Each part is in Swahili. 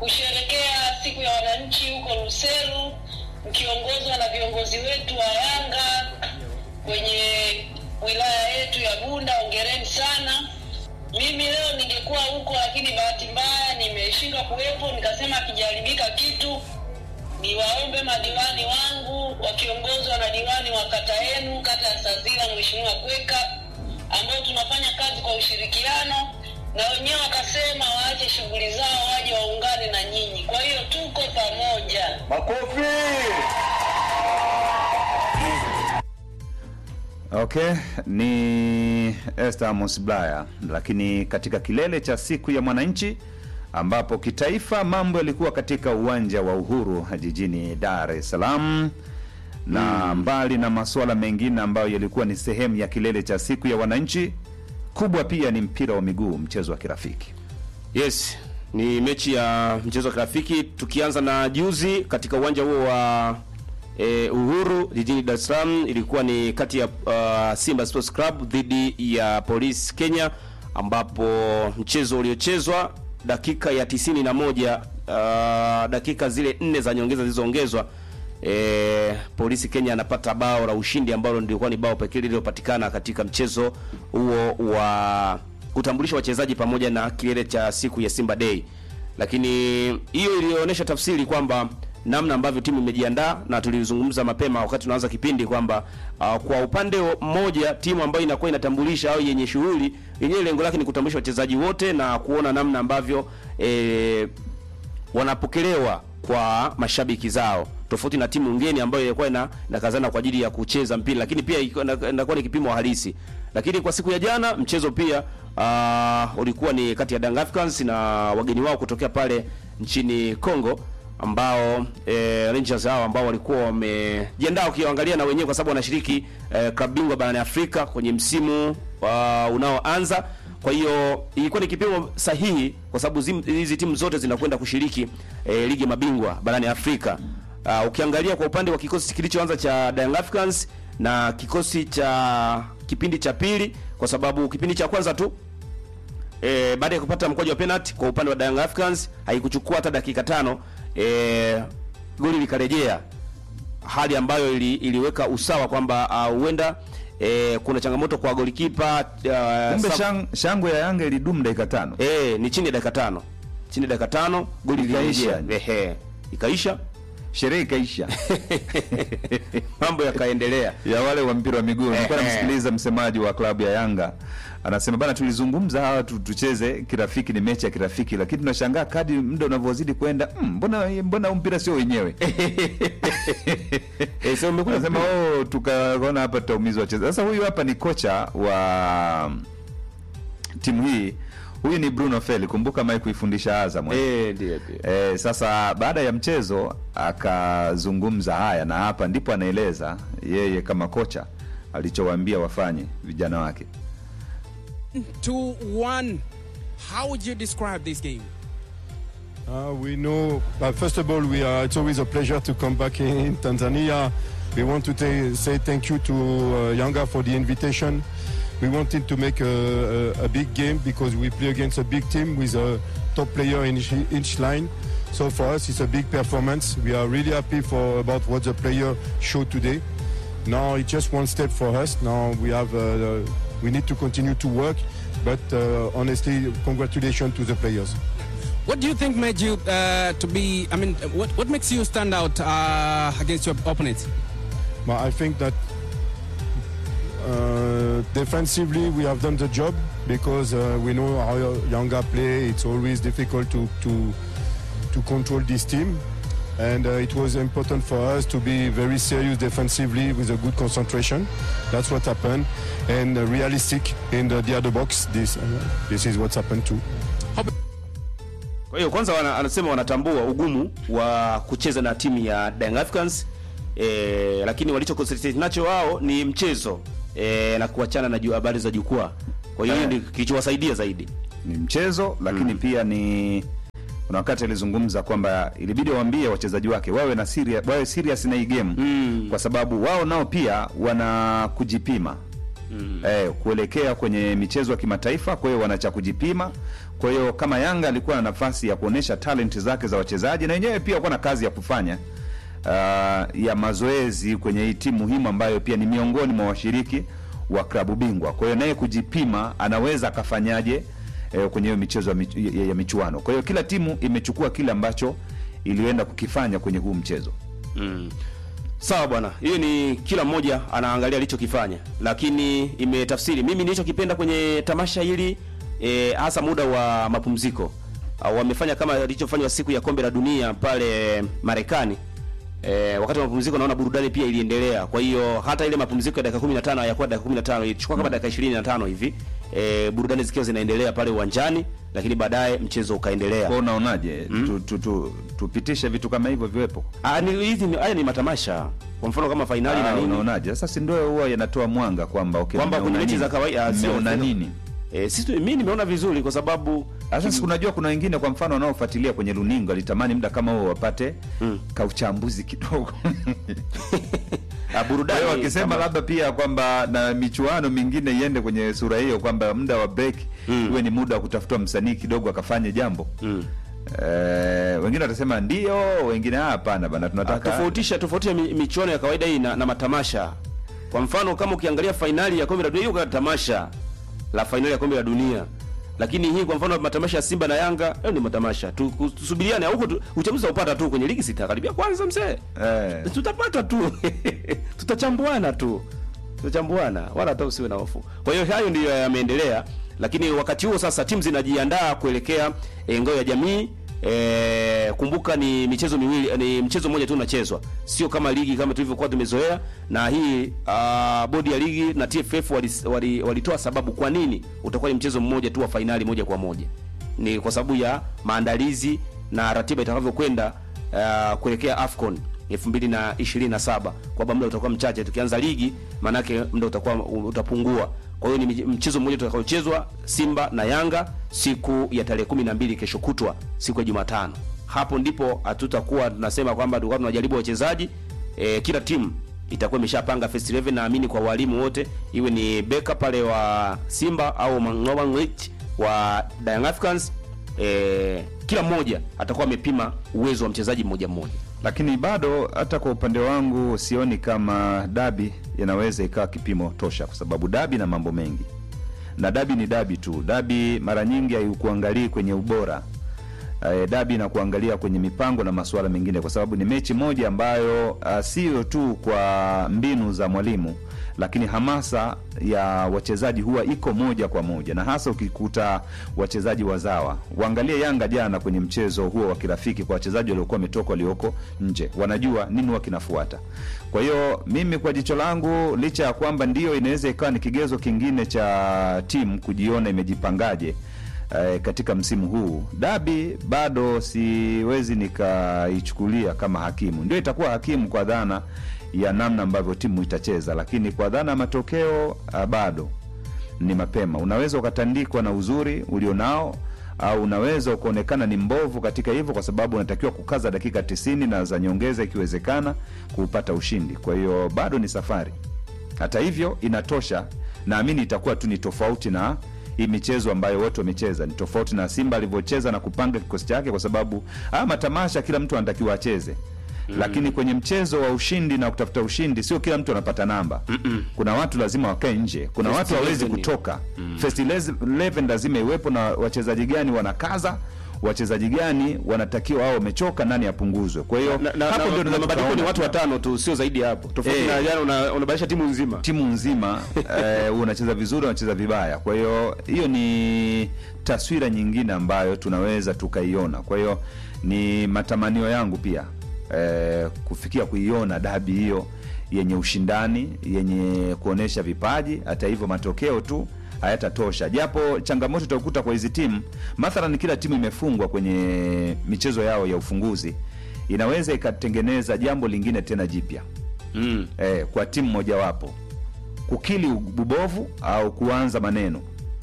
kusherekea siku ya wananchi huko Luselu mkiongozwa na viongozi wetu wa Yanga kwenye wilaya yetu ya Bunda. Hongereni sana. Mimi leo ningekuwa huko, lakini bahati mbaya nimeshindwa kuwepo, nikasema akijaribika kitu niwaombe madiwani wangu wakiongozwa na diwani wa kata yenu, kata ya Sazila, Mheshimiwa Kweka, ambao tunafanya kazi kwa ushirikiano, na wenyewe wakasema waache shughuli zao waje waungane na nyinyi. Kwa hiyo tuko pamoja. Makofi. Okay, ni Esther Amos Bulaya, lakini katika kilele cha siku ya mwananchi ambapo kitaifa mambo yalikuwa katika uwanja wa Uhuru jijini Dar es Salaam na mbali na masuala mengine ambayo yalikuwa ni sehemu ya kilele cha siku ya wananchi, kubwa pia ni mpira wa miguu, mchezo wa kirafiki. Yes, ni mechi ya mchezo wa kirafiki tukianza na juzi katika uwanja huo wa e, Uhuru jijini Dar es Salaam, ilikuwa ni kati ya uh, Simba Sports Club dhidi ya Police Kenya, ambapo mchezo uliochezwa dakika ya tisini na moja uh, dakika zile nne za nyongeza zilizoongezwa e, Polisi Kenya anapata bao la ushindi ambalo ndilikuwa ni bao pekee lililopatikana katika mchezo huo wa kutambulisha wachezaji pamoja na kilele cha siku ya Simba Day. Lakini hiyo ilionyesha tafsiri kwamba namna ambavyo timu imejiandaa, na tulizungumza mapema wakati tunaanza kipindi kwamba uh, kwa upande mmoja timu ambayo inakuwa inatambulisha au yenye shughuli yenyewe lengo lake ni kutambulisha wachezaji wote na kuona namna ambavyo eh, wanapokelewa kwa mashabiki zao tofauti na timu ngeni ambayo ilikuwa ina inakazana kwa ajili ya kucheza mpira, lakini pia iko- ina- inakuwa ni kipimo halisi. Lakini kwa siku ya jana mchezo pia uh, ulikuwa ni kati ya Young Africans na wageni wao kutokea pale nchini Congo ambao eh, Rangers hao ambao walikuwa wamejiandaa ukiangalia na wenyewe kwa sababu wanashiriki eh, klabu bingwa barani Afrika kwenye msimu uh, unaoanza kwa hiyo ilikuwa ni kipimo sahihi kwa sababu zim- hizi timu zote zinakwenda kushiriki eh, ligi ya mabingwa barani Afrika. Uh, ukiangalia kwa upande wa kikosi kilichoanza cha Young Africans na kikosi cha kipindi cha pili, kwa sababu kipindi cha kwanza tu e, baada ya kupata mkwaju wa penalty kwa upande wa Young Africans haikuchukua hata dakika tano e, goli likarejea, hali ambayo ili, iliweka usawa kwamba ah, huenda e, kuna changamoto kwa golikipa uh, Kumbe shang, shangwe ya Yanga ilidumu dakika tano. Eh, ni chini ya dakika tano. Chini ya dakika tano goli Ikaisha. lilirejea. Ehe. Ikaisha. Sherehe ikaisha Mambo yakaendelea. ya wale wa mpira wa miguu. Nilikuwa Ehe. namsikiliza msemaji wa klabu ya Yanga anasema bana, tulizungumza hawa tu, tucheze kirafiki, ni mechi ya kirafiki, lakini tunashangaa kadi muda unavyozidi kwenda, mm, mbona mbona huu mpira sio wenyewe Eh, sasa umekuja Anasema oh, tukaona hapa tutaumizwa wachezaji. Sasa huyu hapa ni kocha wa timu hii, huyu ni Bruno Feli, kumbuka mai kuifundisha Azam. eh. Eh, ndio ndio. Eh, sasa baada ya mchezo akazungumza haya, na hapa ndipo anaeleza yeye kama kocha alichowaambia wafanye vijana wake. two one. How would you describe this game? Uh, we know, uh, first of all, we are, it's always a pleasure to come back in Tanzania. We want to ta- say thank you to uh, Yanga for the invitation. We wanted to make a, a, a big game because we play against a big team with a top player in each, each line. So for us, it's a big performance. We are really happy for about what the player showed today. Now it's just one step for us. Now we have, uh, we need to continue to work. But uh, honestly, congratulations to the players. What do you think made you uh, to be? I mean, what what makes you stand out uh, against your opponent? But I think that uh, defensively we have done the job because uh, we know how Yanga play. It's always difficult to to to control this team, and uh, it was important for us to be very serious defensively with a good concentration. That's what happened, and uh, realistic in the, the other box. This uh, this is what's happened too. Kwa hiyo kwanza wana, anasema wanatambua ugumu wa kucheza na timu ya Young Africans e, lakini walicho concentrate nacho wao ni mchezo e, na kuachana na ju- habari za jukwaa. Kwa hiyo hiyo ndio kilichowasaidia zaidi. Ni mchezo lakini pia ni kuna wakati alizungumza kwamba ilibidi waambie wachezaji wake wawe na serious, wawe serious na hii game kwa sababu wao nao pia wana kujipima eh, kuelekea kwenye michezo ya kimataifa. Kwa hiyo wana cha kujipima Kwa hiyo kama Yanga alikuwa na nafasi ya kuonyesha talenti zake za wachezaji, na wenyewe pia walikuwa na kazi ya kufanya uh, ya mazoezi kwenye hii timu muhimu ambayo pia ni miongoni mwa washiriki wa klabu bingwa. Kwa hiyo naye kujipima, anaweza akafanyaje eh, kwenye hiyo michezo ya, mich ya, ya michuano. Kwa hiyo kila timu imechukua kile ambacho ilienda kukifanya kwenye huu mchezo. Mm. Sawa bwana, hiyo ni kila mmoja anaangalia alichokifanya, lakini imetafsiri. Mimi nilichokipenda kwenye tamasha hili eh, hasa muda wa mapumziko au wamefanya kama ilichofanywa siku ya kombe la dunia pale Marekani. E, wakati wa mapumziko naona burudani pia iliendelea. Kwa hiyo hata ile mapumziko ya dakika 15 hayakuwa dakika 15, ilichukua kama dakika 25 hivi. E, burudani zikiwa zinaendelea pale uwanjani, lakini baadaye mchezo ukaendelea. Kwa hiyo unaonaje, tu, tu, tu, tupitishe vitu kama hivyo viwepo? Ah, ni hizi ni- haya ni matamasha. Kwa mfano kama fainali Ah, na nini. unaonaje? Sasa si ndio huwa yanatoa mwanga kwamba okay, Kwamba mmeona kwenye mechi nini? za kawaida, ah, sio- Mmeona sio- nini? Eh, sisi mimi nimeona vizuri kwa sababu Sasa si unajua kuna wengine kwa mfano wanaofuatilia kwenye runinga alitamani muda kama huo wapate kauchambuzi kidogo. ah, Kwa burudani hiyo wakisema kama- labda pia kwamba na michuano mingine iende kwenye sura hiyo kwamba muda wa break uwe ni muda wa kutafuta msanii kidogo akafanye jambo. Mm. Eh, wengine watasema ndio, wengine "Ah, hapana bana Ah, tunataka tofautisha tofautisha mi- michuano ya kawaida hii na, na matamasha. Kwa mfano kama ukiangalia fainali ya kombe la dunia, hiyo kwa tamasha la fainali ya kombe la dunia, lakini hii kwa mfano matamasha ya Simba na Yanga, hayo ni matamasha tu, ku- tusubiriane huko tu, uchaguzi upata tu kwenye ligi sita karibia kwanza mzee eh, tutapata tu tutachambuana tu tutachambuana wala hata usiwe na hofu kwa hiyo hayo ndiyo yameendelea lakini wakati huo sasa timu zinajiandaa kuelekea e, ngao ya jamii e, kumbuka ni michezo miwili ni mchezo mmoja tu unachezwa sio kama ligi kama tulivyokuwa tumezoea na hii uh, bodi ya ligi na TFF walitoa wali, walitoa sababu kwa nini utakuwa ni mchezo mmoja tu wa fainali moja kwa moja ni kwa sababu ya maandalizi na ratiba itakavyokwenda uh, kuelekea AFCON 2027 kwamba muda utakuwa mchache tukianza ligi maanake muda utakuwa utapungua kwa hiyo ni mchezo mmoja utakaochezwa Simba na Yanga siku ya tarehe 12 kesho kutwa siku ya Jumatano hapo ndipo hatutakuwa tunasema kwamba tulikuwa tunajaribu wachezaji e, kila timu itakuwa imeshapanga first 11 naamini kwa walimu wote iwe ni beka pale wa Simba au Mangoba Ngwich wa Young Africans e, kila mmoja atakuwa amepima uwezo wa mchezaji mmoja mmoja lakini bado hata kwa upande wangu sioni kama dabi inaweza ikawa kipimo tosha, kwa sababu dabi na mambo mengi, na dabi ni dabi tu. Dabi mara nyingi haikuangalii kwenye ubora eh, dabi na kuangalia kwenye mipango na masuala mengine, kwa sababu ni mechi moja ambayo uh, sio tu kwa mbinu za mwalimu, lakini hamasa ya wachezaji huwa iko moja kwa moja, na hasa ukikuta wachezaji wazawa. Waangalie Yanga jana kwenye mchezo huo wa kirafiki kwa wachezaji waliokuwa wametoka walioko nje, wanajua nini huwa kinafuata. Kwa hiyo mimi kwa jicho langu, licha ya kwamba ndio inaweza ikawa ni kigezo kingine cha timu kujiona imejipangaje eh, katika msimu huu dabi bado siwezi nikaichukulia kama hakimu. Ndio itakuwa hakimu kwa dhana ya namna ambavyo timu itacheza, lakini kwa dhana ya matokeo ah, bado ni mapema. Unaweza ukatandikwa na uzuri ulionao au unaweza ukaonekana ni mbovu katika hivyo, kwa sababu unatakiwa kukaza dakika tisini na za nyongeza ikiwezekana kuupata ushindi. Kwa hiyo bado ni safari. Hata hivyo inatosha, naamini itakuwa tu ni tofauti na hii michezo ambayo wote wamecheza, ni tofauti na Simba alivyocheza na kupanga kikosi chake, kwa sababu haya matamasha kila mtu anatakiwa acheze lakini kwenye mchezo wa ushindi na kutafuta ushindi sio kila mtu anapata namba. Kuna watu lazima wakae nje, kuna First watu hawezi 11. kutoka. First 11 lazima iwepo, na wachezaji gani wanakaza, wachezaji gani wanatakiwa au wamechoka, nani apunguzwe. Kwa hiyo na, na, hapo na, ndio na tunaweza mabadiliko ni tukaona watu watano tu sio zaidi ya hapo tofauti Eh. na jana una- unabadilisha timu nzima timu nzima eh, unacheza vizuri, unacheza vibaya. Kwa hiyo hiyo ni taswira nyingine ambayo tunaweza tukaiona. Kwa hiyo ni matamanio yangu pia eh, kufikia kuiona dabi hiyo yenye ushindani, yenye kuonesha vipaji. Hata hivyo matokeo tu hayatatosha, japo changamoto utakuta kwa hizi timu, mathalan kila timu imefungwa kwenye michezo yao ya ufunguzi, inaweza ikatengeneza jambo lingine tena jipya mm. eh, kwa timu mojawapo kukili ubovu au kuanza maneno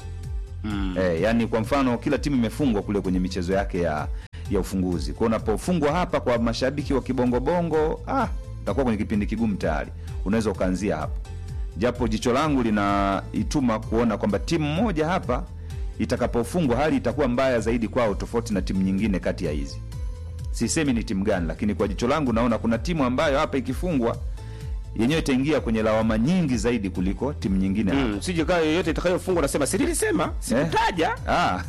Mm. eh, yani kwa mfano kila timu imefungwa kule kwenye michezo yake ya ya ufunguzi kwa unapofungwa hapa kwa mashabiki wa kibongobongo ah, utakuwa kwenye kipindi kigumu tayari unaweza ukaanzia hapo japo jicho langu linaituma kuona kwamba timu moja hapa itakapofungwa hali itakuwa mbaya zaidi kwao tofauti na timu nyingine kati ya hizi sisemi ni timu gani lakini kwa jicho langu naona kuna timu ambayo hapa ikifungwa yenyewe itaingia kwenye lawama nyingi zaidi kuliko timu nyingine hapa. Mm, sije kaa yoyote itakayofungwa nasema si nilisema sikutaja Ah.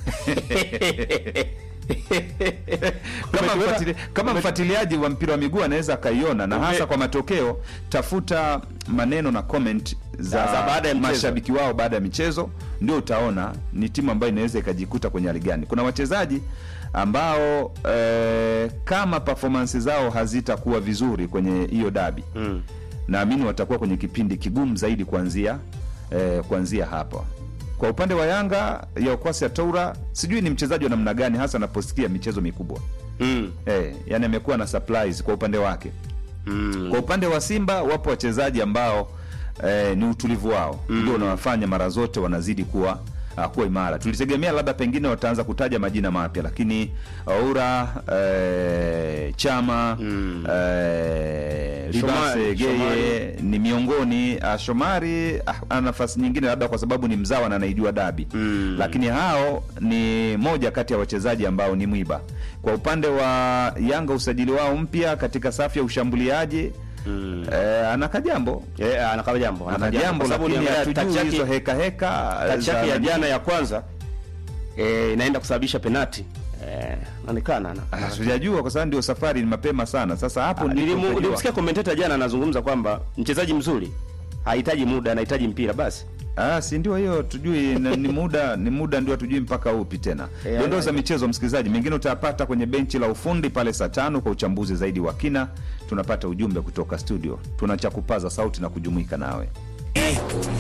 kama, Umetuweka- mfatili, kama mfuatiliaji wa mpira wa miguu anaweza akaiona na hasa kwa matokeo tafuta maneno na comment za, Za- za baada ya mchezo. mashabiki wao baada ya michezo ndio utaona ni timu ambayo inaweza ikajikuta kwenye hali gani kuna wachezaji ambao eh, kama performance zao hazitakuwa vizuri kwenye hiyo dabi Mm. naamini watakuwa kwenye kipindi kigumu zaidi kuanzia eh, kuanzia hapa kwa upande wa yanga ya okwasi ya toura sijui ni mchezaji wa namna gani hasa anaposikia michezo mikubwa Mm. eh, yani amekuwa na surprise kwa upande wake Mm. kwa upande wa simba wapo wachezaji ambao eh, ni utulivu wao ndio unawafanya mara zote wanazidi kuwa uh, kuwa imara tulitegemea labda pengine wataanza kutaja majina mapya lakini aura eh, chama Mm. eh, Shomari, Libase Geye Shomari. ni miongoni ah, Shomari ah, ana nafasi nyingine labda kwa sababu ni mzawa na anaijua dabi Mm. lakini hao ni moja kati ya wachezaji ambao ni mwiba kwa upande wa Yanga usajili wao mpya katika safu ya ushambuliaji Mm. eh, ana kajambo Eh, anakaba jambo ana anakaba jambo kwa sababu lakini uliangalia touch hatujui hizo yake heka heka touch za yake ya nani. jana ya kwanza eh, inaenda kusababisha penati eh, naonekana ana- Ah, sijajua kwa sababu ndio safari ni mapema sana sasa hapo Ah, ndipo nilimu- utajua. nilimsikia commentator jana anazungumza kwamba mchezaji mzuri hahitaji muda anahitaji mpira basi Ah, si ndio hiyo tujui na- ni muda ni muda ndio tujui mpaka upi tena Eh, dondoo ana- za michezo msikilizaji mengine utayapata kwenye benchi la ufundi pale saa tano kwa uchambuzi zaidi wa kina tunapata ujumbe kutoka studio tuna cha kupaza sauti na kujumuika nawe